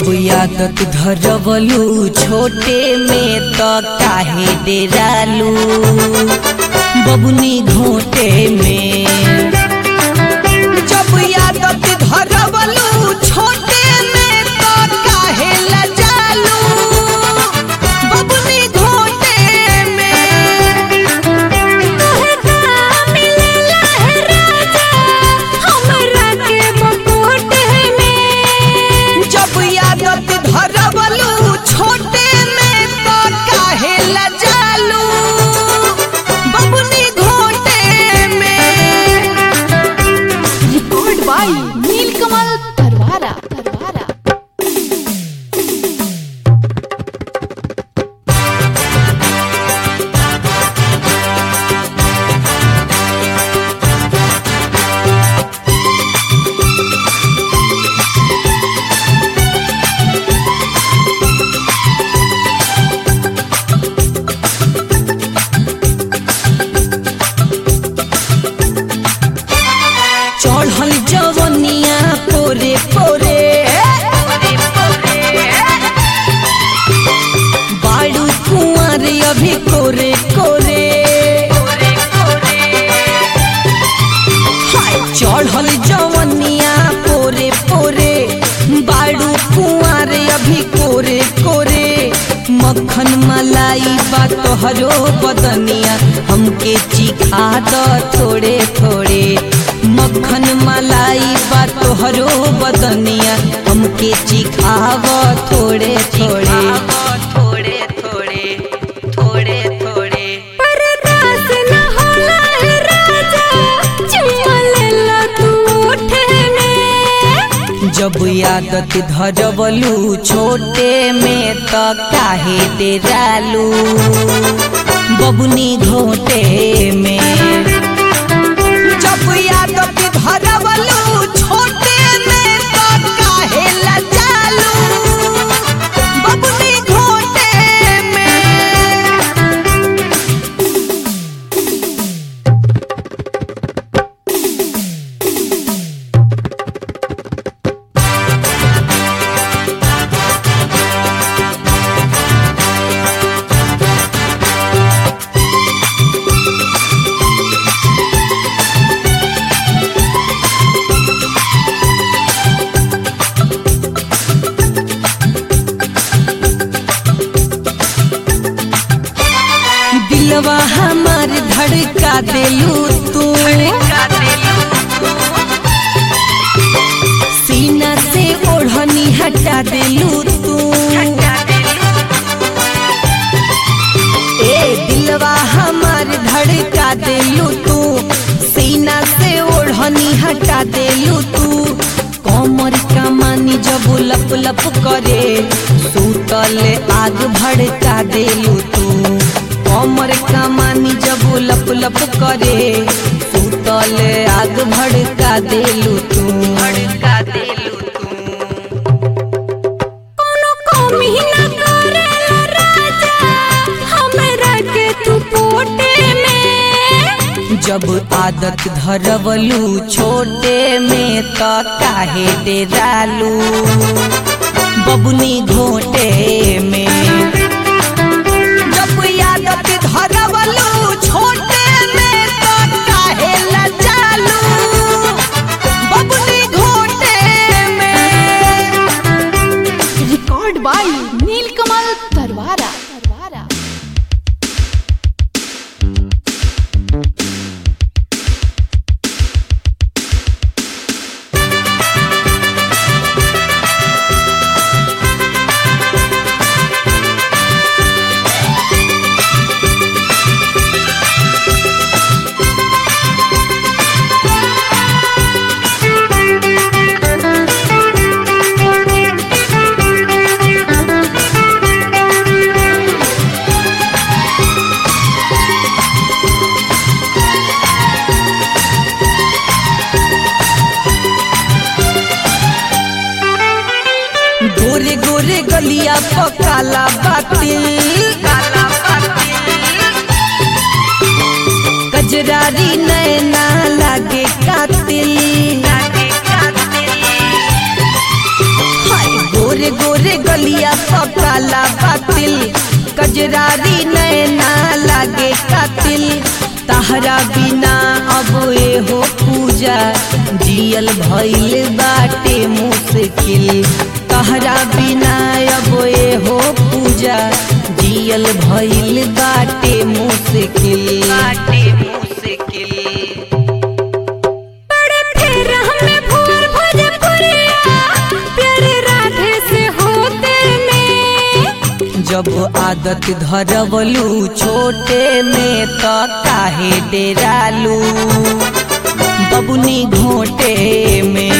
जब आदत धरवलू छोटे में त काहे डेरालू बबुनी घोटे में जब आदत धरवलू छोटे में त काहे लजालू बबुनी घोटे में तोहे का मिलेला है राजा हमरा के मकोटे में जब आदत धरवलू छोटे में तो काहे लजालू बबुनी घोटे में रिकॉर्ड बाय नीलकमल परवारा परवारा चढ़ल जवनिया पोरे पोरे बाड़ू कुंवर अभी कोरे कोरे हाय, चढ़ल जवनिया पोरे पोरे बाड़ू कुंवर अभी कोरे कोरे मक्खन मलाई बा तोहरो बदनिया हमके चिखा द थोड़े थोड़े मक्खन मलाई बा तोहरो बदनिया हमके चिखाव थोड़े थोड़े थोड़े थोड़े थोड़े थोड़े परदास न होला है राजा चुम्मा लेला तू उठे में जब आदत धरवलू छोटे में त काहे डेरालू बबुनी घोटे में जब आदत धरवलू छोटे में त काहे लजालू बबुनी घोटे में दिलवा हमार धड़का देलू तू सीना से ओढ़नी हटा देलू तू ए दिलवा हमार धड़का देलू तू सीना से ओढ़नी हटा देलू तू कमर कमानी जब लप लप करे सूतल आग भड़का देलू तू कमर कमानी जब लप लप करे सूतल आग भड़का देलू तू भड़का देलू तू कोनो कमी न करेला राजा हमरा के तू पोटे में जब आदत धरवलू छोटे में त काहे डेरालू बबुनी घोटे में जब आदत धरवलू छोटे में त काहे लजालू बबुनी घोटे में रिकॉर्ड बाय नीलकमल परवारा परवारा गोरे गोरे गलिया पकाला बातिल कजरारी नैना लागे कातिल हाय गोरे गोरे गलिया पकाला बातिल कजरारी नैना लागे कातिल तहरा बिना अब ए हो पूजा जियल भइल बाटे मुश्किल तहरा बिना अब ए हो पूजा जियल भइल बाटे मुश्किल बाटे मुश्किल बड़े फेर हमें भोर भोजपुरिया प्यारे राधे से होते में जब आदत धरवलू छोटे में त काहे डेरालू बबुनी घोटे में